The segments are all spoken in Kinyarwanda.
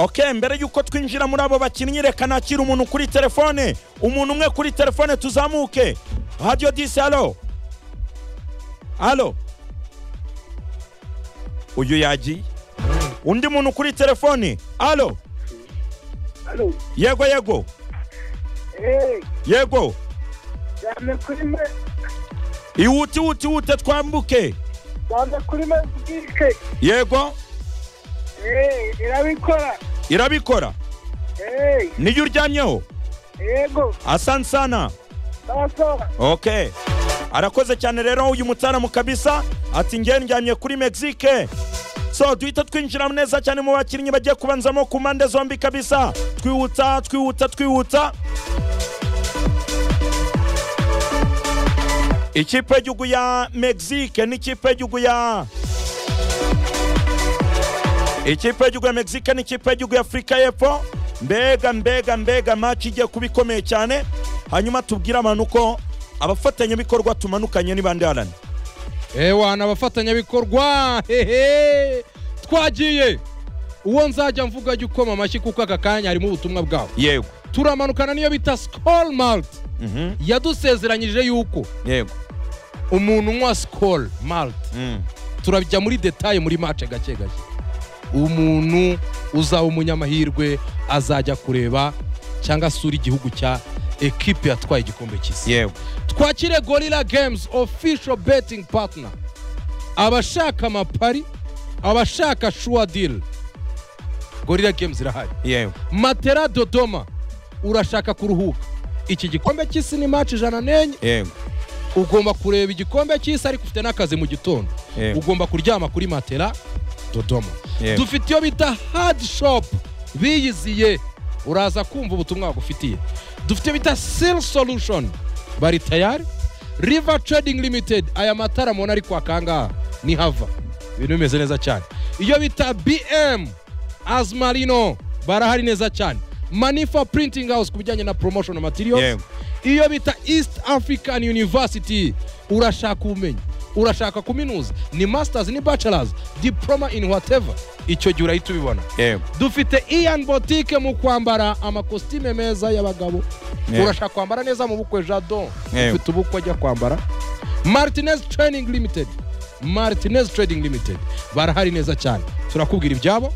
ok mbere y'uko twinjira muri abo bakinnyi reka nakira umuntu kuri telefone umuntu umwe kuri telefone tuzamuke radiyo disi alo alo uyu yagiye undi muntu kuri telefone alo Alo, yego yego eh, yego cyane kuri me, iwute iwute iwute twambuke cyane kuri me bwike. yego Eh, irabikora. irabikora Eh, niyo uryamyeho yego, asansana sawa. ok arakoze cyane rero uyu mutaramu kabisa ati ngewe ndyamye kuri mexique so duhita twinjira neza cyane mu bakinnyi bagiye kubanzamo ku mpande zombi kabisa twihuta twihuta twihuta ikipe y'igihugu ya mexique n'ikipe y'igihugu ya ikipe y'igihugu ya mexique n'ikipe y'igihugu ya afurika y'epfo mbega mbega mbega maci igiye kuba ikomeye cyane hanyuma tubwire abantu ko abafatanyabikorwa tumanukanye ni bande harani ewa ni abafatanyabikorwa hehe twagiye uwo nzajya mvuga jya ukoma amashyi kuko aka kanya harimo ubutumwa bwawe yego turamanukana niyo bita sikoro malite Mhm, yadusezeranyije yuko yego umuntu unywa sikoro malite Mm, turajya muri detaye muri mace gake gake umuntu uzaba umunyamahirwe azajya kureba cyangwa asura igihugu cya ekipe yatwaye igikombe cy'isi yego twakire gorilla games official betting partner abashaka amapari abashaka shuwa diri gorilla games irahari yego matera dodoma urashaka kuruhuka iki gikombe cy'isi ni maci ijana n'enye yego ugomba kureba igikombe cy'isi ariko ufite n'akazi mu gitondo Yego. ugomba kuryama kuri matera dodoma Yego. dufite iyo bita hadi shopu biyiziye uraza kumva ubutumwa bagufitiye dufite iyo bita siri solushoni bari tayari riva trading limited aya matara mubona ari kwaka ahangaha ni hava ibintu bimeze neza cyane iyo bita bm azumarino barahari neza cyane manifa printing house ku bijyanye na promotion materials Yego. iyo bita east african university urashaka ubumenyi urashaka kuminuza ni masters ni bachelors diploma in whatever icyo gihe urahita ubibona yego dufite ian botike mu kwambara amakositime meza y'abagabo Yego. urashaka kwambara neza mu bukwe jadon Yego. ufite ubukwe ajya kwambara martinez training limited martinez trading limited barahari neza cyane turakubwira ibyabo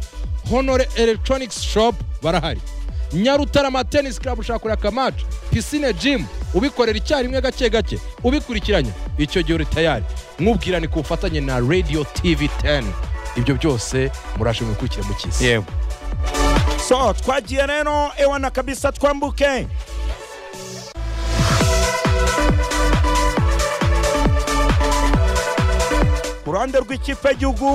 honore electronics shop barahari nyarutarama tennis club ushaka kureba akamaca pisine gym ubikorera icyarimwe gake gake ubikurikiranye icyo gihe uri tayari mwubwirane ku bufatanye na radio tv 10 ibyo byose murashe mubikurikire mu kisi yego so twagiye rero ewana kabisa twambuke ku ruhande rw'ikipe y'igihugu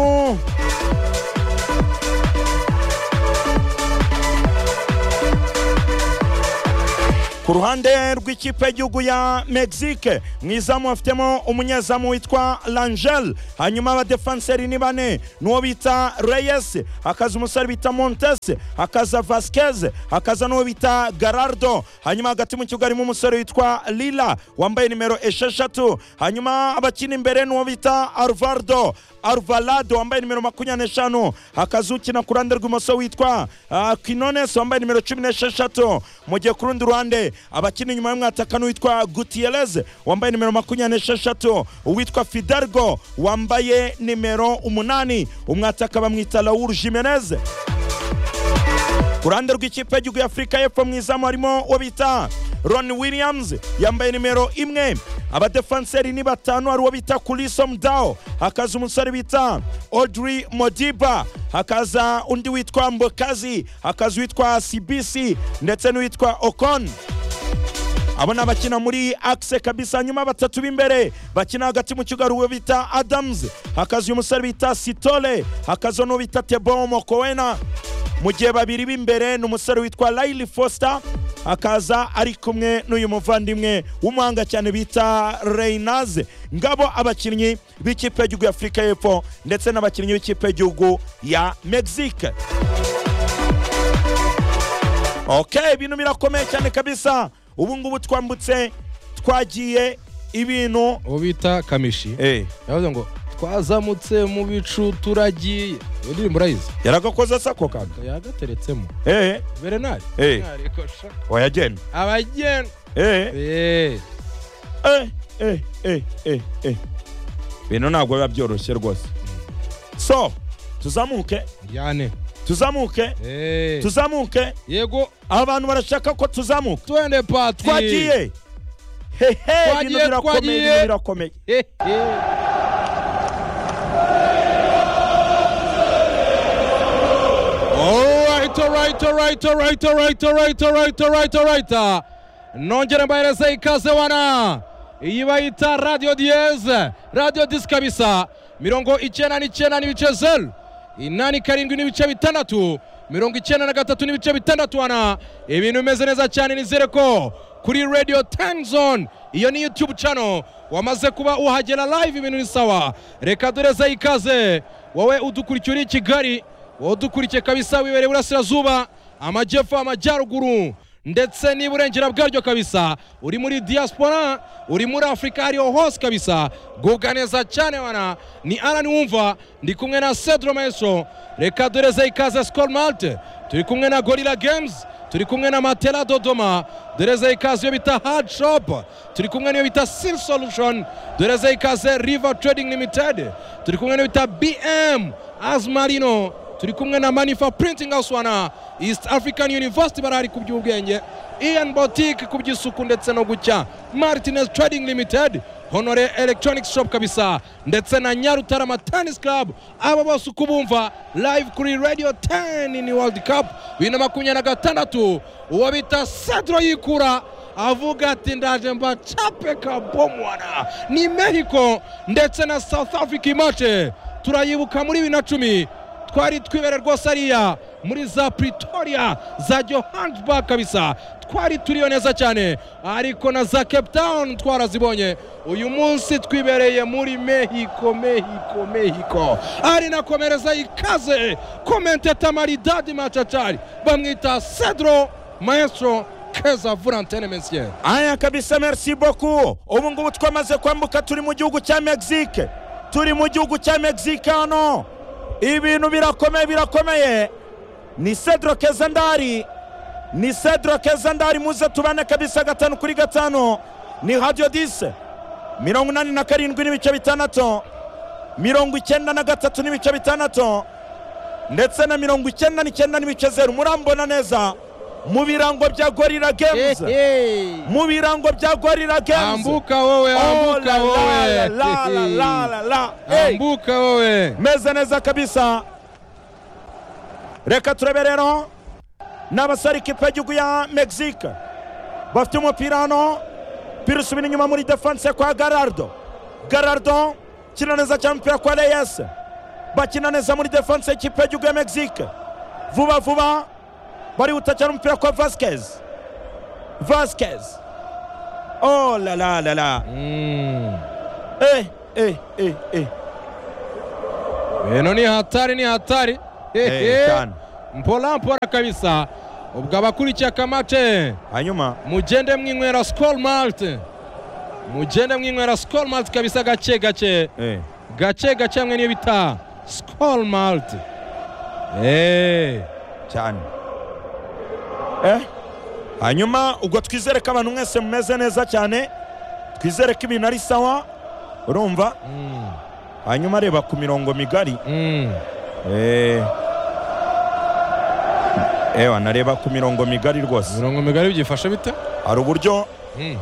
ku ruhande rw'ikipe y'igihugu ya mexique mu izamu bafitemo umunyezamu witwa langel hanyuma abadefanseri ni bane n'uwo bita reyes hakaza umusore bita montes hakaza vasquez hakaza n'uwo bita garardo hanyuma hagati mu kibuga harimo umusore witwa lila wambaye nimero esheshatu hanyuma abakina imbere n'uwo bita arvardo arvalado wambaye nimero makumyabiri n'eshanu hakaza ukina ku ruhande rw'imoso witwa ah, quinones wambaye nimero cumi n'esheshatu mu gihe ku rundi ruhande abakina inyuma y'umwataka n'uwitwa gutierez wambaye nimero makumyabiri n'esheshatu uwitwa fidargo wambaye nimero umunani umwataka bamwita raul jimenez ku ruhande rw'ikipe y'igihugu y'afurika y'epfo mu izamu harimo uwo bita ron williams yambaye nimero imwe abadefanseri ni batanu hari uwo bita kurisom dao hakaza umusore bita audrey modiba hakaza undi witwa mbokazi hakaza uwitwa cbc ndetse n'uwitwa okon abo ni abakina muri akise kabisa hanyuma batatu b'imbere bakina hagati mu kibuga hari uwo bita adamuzi hakaza uyu musore bita sitole hakaza n'uwo bita tebo mokowena mu gihe babiri b'imbere ni umusore witwa layili fosita akaza ari kumwe n'uyu muvandimwe w'umuhanga cyane bita reyinaze ngabo abakinnyi b'ikipe y'igihugu ya afurika y'epfo ndetse n'abakinnyi b'ikipe y'igihugu ya mexique ok ibintu birakomeye cyane kabisa ubu ngubu twambutse twagiye ibintu uwo bita kamishi eh yavuze ngo twazamutse mu bicu turagiye iyo ndirimbo urayizi yaragakoze asako kaga yagateretsemo eee berenari Eh. Berenari ko sha. wayagenda abageni eee Eh. eee eee eee eee eee bino ntabwo biba byoroshye rwose so tuzamuke yane tuzamuke Eh. tuzamuke yego abantu barashaka ko tuzamuka twende pati twagiye hehe Twagiye, ibintu birakomeye twagiye. ibintu birakomeye Eh, eh. Alright, alright, alright, alright, alright, alright, alright, alright, alright. Nongere mbahereze ikaze wana. Iyi bayita Radio Diez, Radio Diz kabisa. Mirongo icyenda n'icyenda n'ibice zeru. Inani karindwi n'ibice bitandatu. Mirongo icyenda na gatatu n'ibice bitandatu wana. Ibintu bimeze neza cyane nizere ko kuri Radio Time Zone iyo ni YouTube channel wamaze kuba uhagera live ibintu ni sawa. Reka dureze ikaze. Wowe udukurikiye uri i Kigali wowe dukurikiye kabisa wibereye iburasirazuba amajyepfo amajyaruguru ndetse n'iburengera bwaryo kabisa uri muri diaspora uri muri afurika ariyo hose kabisa gubwa neza cyane wana ni arani wumva ndi kumwe na cedro maestro reka dureze ikaze skol malte turi kumwe na gorilla games turi kumwe na matela dodoma dureze ikaze iyo bita hard shop turi kumwe n'iyo bita sil solution dureze ikaze river trading limited turi kumwe n'iyo bita bm Asmarino turi kumwe na Manifa Printing House wana East African University barahari ku by'ubwenge Ian Boutique ku by'isuku ndetse no gucya Martinez Trading Limited Honore Electronics Shop kabisa ndetse na Nyarutarama Tennis Club aba bose uko bumva live kuri Radio 10 in World Cup bibiri na makumyabiri na gatandatu uwo bita Cedro Yikura avuga ati ndaje mbacape kabomwana ni mexico ndetse na south africa imace turayibuka muri bibiri na cumi twari twibere rwose ariya muri za pretoria za johannesburg kabisa twari turiyo neza cyane ariko na za cape town twarazibonye uyu munsi twibereye muri mexico mexico mexico ari nakomereza ikaze komenteta maridadi machachari bamwita cedro maestro keza vura antene mesiye aya kabisa merci beaucoup ubu ngubu twamaze kwambuka turi mu gihugu cya mexique turi mu gihugu cya mexique hano ibintu birakomeye birakomeye ni cedro keza ndari ni cedro keza ndari muze tubane kabisa gatanu kuri gatanu ni radio dise mirongo inani na karindwi n'ibice bitandatu mirongo icyenda na gatatu n'ibice bitandatu ndetse na mirongo icyenda n'icyenda n'ibice zeru murambona neza mu birango bya gorira games mu birango bya gorira games ambuka wowe Oh, ambuka la, la, la, wowe la, la, la, la. Hey, ambuka wowe meze neza kabisa reka turebe rero ni abasore ikipe y'igihugu ya mexique bafite umupira hano pira usubira inyuma muri defense kwa garardo garardo kina neza cyane umupira kwa reyes bakina neza muri defense y'ikipe y'igihugu ya mexique vuba vuba barihuta cyane umupira kwa vasquez vasquez oh la la la la Mm. eh eh eh eh bino ni hatari ni hatari eh cyane mpola mpola kabisa ubwo abakurikiye akamace hanyuma mugende mwinywera skol malt mugende mwinywera skol malt kabisa gake gake eh gake gake hamwe n'iyo bita skol malt Eh. cyane eh hanyuma ubwo twizere ko abantu mwese mumeze neza cyane twizere ko ibintu ari sawa urumva Mm. hanyuma reba ku mirongo migari Mm. eh ewa nareba ku mirongo migari rwose mirongo migari byifashe bite hari uburyo Mm.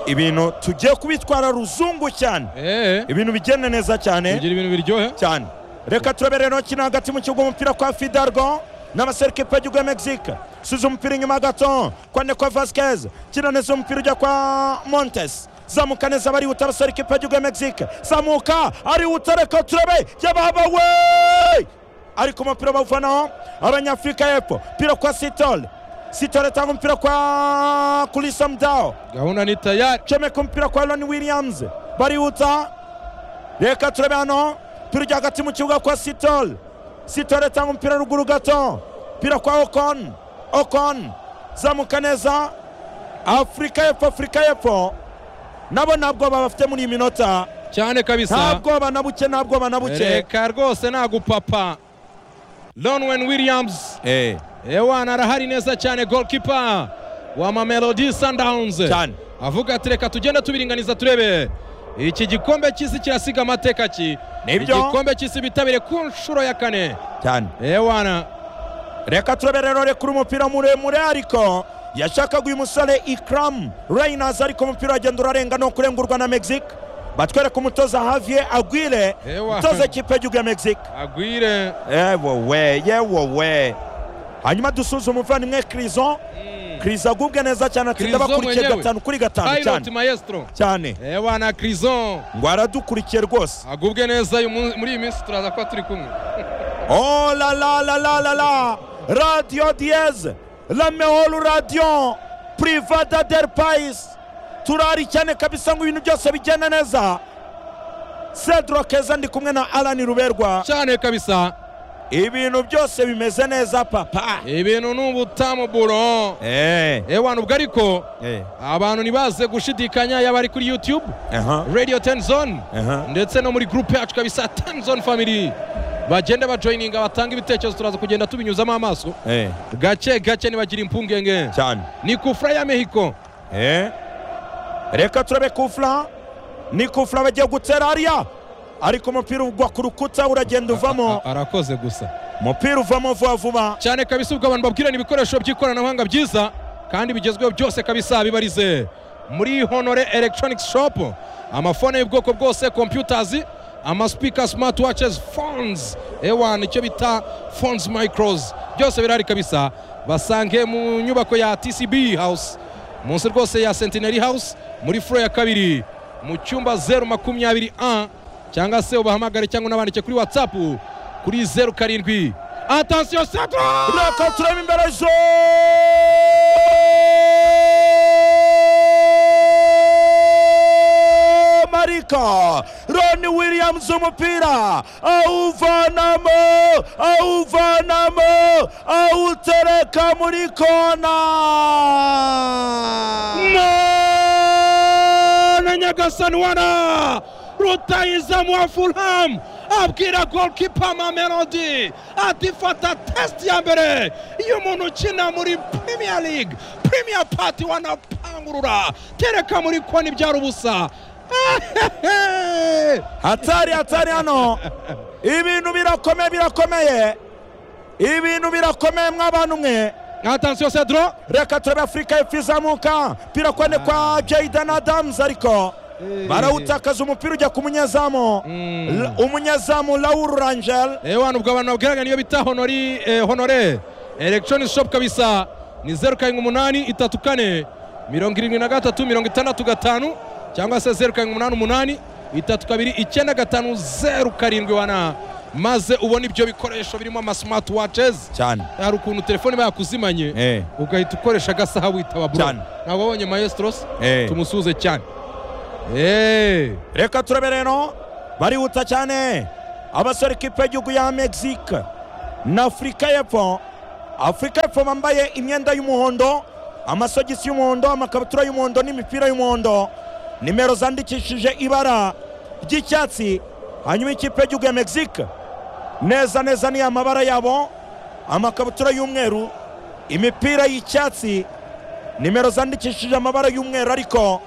ibintu tugiye kubitwara ruzungu cyane Eh. ibintu bigenda neza cyane kugira ibintu biryohe cyane reka turabere intoki ni hagati mu kibuga umupira kwa fidargo n'amaserikipe y'igihugu ya mexique subiza umupira inyuma gato kwa nekwa vasquez kina neza umupira ujya kwa montes zamuka neza barihuta abaserikipe y'igihugu ya mexique zamuka arihuta reka turabe yababawe ariko umupira bawuvanaho abanyafurika y'epfo pira kwa sitole sitole atanga umupira kwa kuri samdao gahunda ni tayari chomeka umupira kwa Aaron Williams barihuta reka turebe hano turya hagati mu kibuga kwa Sitol Sitol atanga umupira ruguru gato umupira kwa Ocon Ocon zamuka neza Afurika y'epfo Afurika y'epfo nabo ntabwo babafite muri iyi minota cyane kabisa nta bwoba na buke nta bwoba na buke reka rwose nagupapa lonwen williams Eh, ewana arahari neza cyane golkipa wa mamelodi sundowns cyane avuga ati reka tugende tubiringaniza turebe iki gikombe cy'isi kirasiga amateka ki Nibyo. igikombe cy'isi bitabire ku nshuro ya kane cyane ewana reka turebe rero rekura umupira muremure ariko yashakaga uyu musore ikram reynas ariko umupira uragenda urarenga no kurengurwa na mexique batwereka umutoza havie agwire Ewa. umutoza ikipe y'igihugu ya mexique agwire yewowe yewowe hanyuma dusuzuma umuvandimwe krison krison agubwe neza cyane atsinda Criso bakurikiye mwenyewe. gatanu kuri gatanu pilot cyane maestro cyane ewana krison ngo aradukurikiye rwose agubwe neza uyu munsi- muri iyi minsi turaza kuba turi kumwe Oh la la la la la la Radio Diez La Meolu Radio Privada del Pais Turari cyane kabisa ngo ibintu byose bigenda neza Cedro Keza ndi kumwe na Alan Ruberwa cyane kabisa Ibintu byose bimeze neza papa ibintu ni ubutamu buro Eh ewana ubwo ariko eh abantu ntibaze gushidikanya yaba ari kuri youtube aha radio tenzone aha ndetse no muri groupe yacu kabisa tenzone family bagenda bajoyininga batanga ibitekerezo turaza kugenda tubinyuzamo amaso eh gake gake nibagira impungenge cyane ni kufra ya mexico Eh Reka turabe kufla ni kufla bagiye gutera hariya ariko umupira ugwa ku rukuta uragenda uvamo A- arakoze gusa umupira uvamo vuba vuba cyane kabisa ubwo abantu babwirana ibikoresho by'ikoranabuhanga byiza kandi bigezweho byose kabisa bibarize muri honore electronics shop amafone y'ubwoko bwose computers amaspeaker smart watches phones ewan icyo bita phones micros byose birahari kabisa basange mu nyubako ya tcb house munsi rwose ya centenary house muri furo ya kabiri mu cyumba zeru makumyabiri a cyangwa se ubahamagare cyangwa unabandike kuri whatsapp kuri zeru karindwi atansiyo centre Reka turebe imbere zo Marika Ronnie Williams umupira awuvanamo awuvanamo awutereka muri kona na nyagasani wana rutayizamu wa fulhamu abwira golikipa mamelodi ati fata tesite ya mbere y'umuntu ukina muri primiya ligue primiya pati wanapangurura tereka muri koni byari ubusa Ehehe! hatari hatari hano ibintu birakomeye birakomeye ibintu birakomeye mw'abantu mwe atansiyo sedro reka turebe afurika y'epfo izamuka pira kone kwa jayden adams ariko Eh. barawutakaza umupira ujya ku munyezamu L- umunyezamu lauru rangel ewana ubwo abantu babwiranga niyo bita honori eh, honore electronic shop kabisa ni zeru karindwi umunani itatu kane mirongo irindwi na gatatu mirongo itandatu gatanu cyangwa se zeru karindwi umunani umunani itatu kabiri icyenda gatanu zeru karindwi wana maze ubona ibyo bikoresho birimo ama smart watches cyane hari ukuntu telefone bayakuzimanye eh ugahita ukoresha agasaha witaba bro Cyane. ntabwo wabonye maestros eh tumusuze cyane eee reka turebe rero barihuta cyane abasore kipe y'igihugu ya mexique na afurika y'epfo afurika y'epfo bambaye imyenda y'umuhondo amasogisi y'umuhondo amakabutura y'umuhondo n'imipira y'umuhondo nimero zandikishije ibara ry'icyatsi hanyuma ikipe y'igihugu ya mexique neza neza ni amabara yabo amakabutura y'umweru imipira y'icyatsi nimero zandikishije amabara y'umweru ariko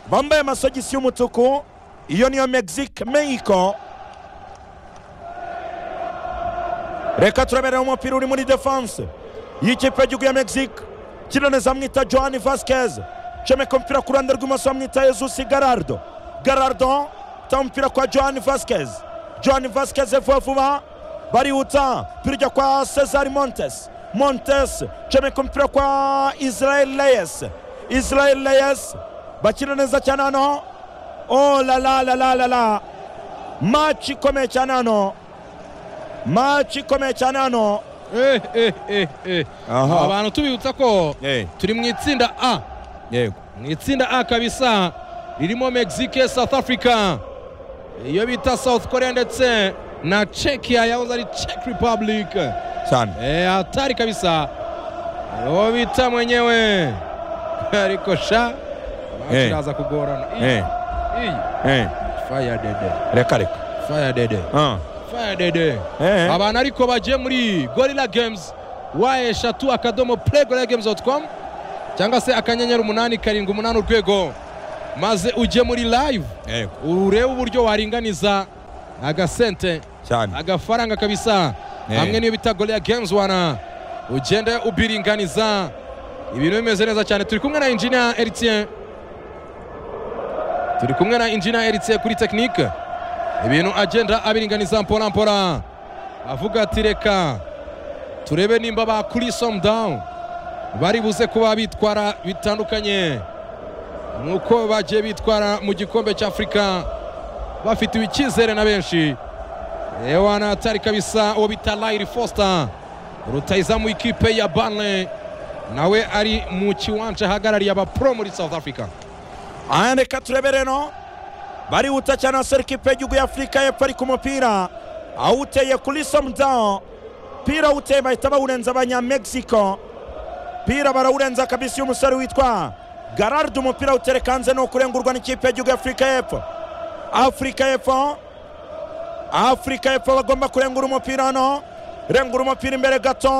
bambaye amasogisi y'umutuku iyo niyo mexique mexico reka turaberera umupira uri muri defense y'ikipe y'igihugu ya mexique kinoneza amwita johan vasquez comeka umupira ku ruhande rw'imoso bamwita jesus garardo garardo ta umupira kwa johan vasquez johan vasquez vuba vuba barihuta umupira ujya kwa cesar montes montes comeka umupira kwa israel reyes israel reyes bakina neza cyane hano oh la la la la la la match ikomeye cyane hano match ikomeye cyane hano Eh, eh, eh, eh. Aha. abantu tubibutsa ko turi mu itsinda a yego mu itsinda a kabisa ririmo mexique south africa iyo bita south korea ndetse na cekia yahoze ari czech republic cyane Eh, hatari kabisa uwo bita mwenyewe ariko sha Eh. iraza kugorana Iyi- Eh, iyi eh. fire dede reka reka fire dede Ah. fire dede Eh. abantu ariko bagiye muri gorilla games wa eshatu akadomo play gorilla games dot com cyangwa se akanyenyeri umunani karindwi umunani urwego maze ujye muri live Yego. urebe uburyo waringaniza agasente cyane agafaranga kabisa Eh. hamwe n'iyo bita gorilla games wana ugende ubiringaniza ibintu bimeze neza cyane turi kumwe na injinia eritien turi kumwe na injinia eritien kuri tekinike ibintu agenda abiringaniza mpora mpora avuga ati reka turebe nimba ba kuri down bari buze kuba bitwara bitandukanye nuko bagiye bitwara mu gikombe cya afurika bafitiwe icyizere na benshi ewana atari kabisa uwo bita layiri fosita rutayizamu ikipe ya banle nawe ari mu kiwanja ahagarariye abapuro muri south africa aha reka turebe rero barihuta cyane abasore ikipe y'igihugu y'afurika y'epfo ari ku mupira awuteye kuri somudawo pira awuteye bahita bawurenza abanyamegiziko pira barawurenza kabisi y'umusore witwa gararide umupira awutereka hanze ni ukurengurwa n'ikipe y'igihugu y'afurika y'epfo afurika y'epfo afurika y'epfo bagomba kurengura umupira hano rengura umupira imbere gato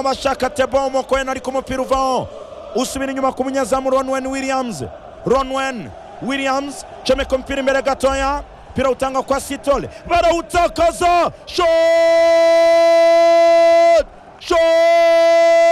bashaka tebo umukoyeni ariko umupira uvaho usubira inyuma ku munyezamu ronwen williams ronwen williams comeka umupira imbere gatoya umupira utanga kwa sitole barawutakaza shot shot